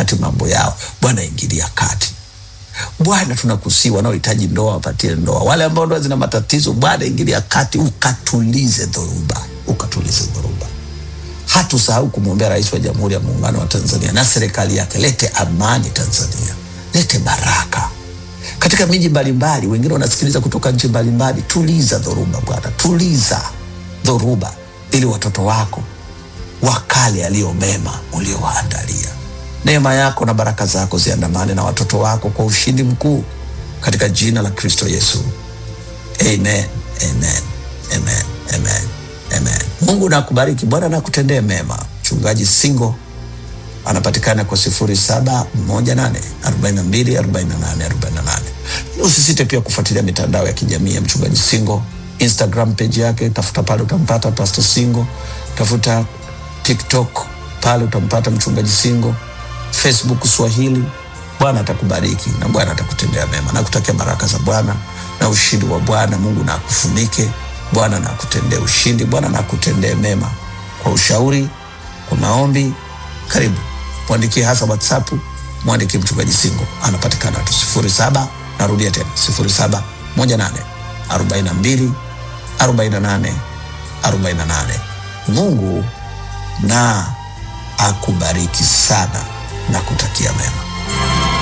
kati mambo yao. Bwana ingilia kati. Bwana tunakusii, wanaohitaji ndoa wapatie ndoa, wale ambao ndoa zina matatizo, Bwana ingilia kati, ukatulize dhoruba, ukatulize dhoruba. Hatusahau kumwombea Rais wa Jamhuri ya Muungano wa Tanzania na serikali yake. Lete amani Tanzania, lete baraka katika miji mbalimbali. Wengine wanasikiliza kutoka nchi mbalimbali. Tuliza dhoruba Bwana, tuliza dhoruba, ili watoto wako wakale yaliyo mema uliowaandalia. Neema yako na baraka zako ziandamane na watoto wako kwa ushindi mkuu, katika jina la Kristo Yesu, amen, amen, amen, amen, amen. Mungu nakubariki, Bwana nakutendee mema. Mchungaji Singo anapatikana kwa sifuri saba moja nane arobaini na mbili arobaini na nane arobaini na nane. Usisite pia kufuatilia mitandao ya kijamii ya mchungaji Singo, Instagram page yake, tafuta pale utampata Pastor Singo, tafuta TikTok pale utampata mchungaji Singo, Facebook Swahili. Bwana atakubariki na Bwana atakutendea mema. Nakutakia baraka za Bwana na ushindi wa Bwana. Mungu na akufunike. Bwana na akutendee ushindi. Bwana na akutendee mema. Kwa ushauri, kwa maombi, karibu mwandikie hasa WhatsApp, mwandikie mchungaji Singo, anapatikana tu sifuri saba. Narudia tena sifuri saba moja nane arobaini na mbili arobaini na nane arobaini na nane. Mungu na akubariki sana na kutakia mema.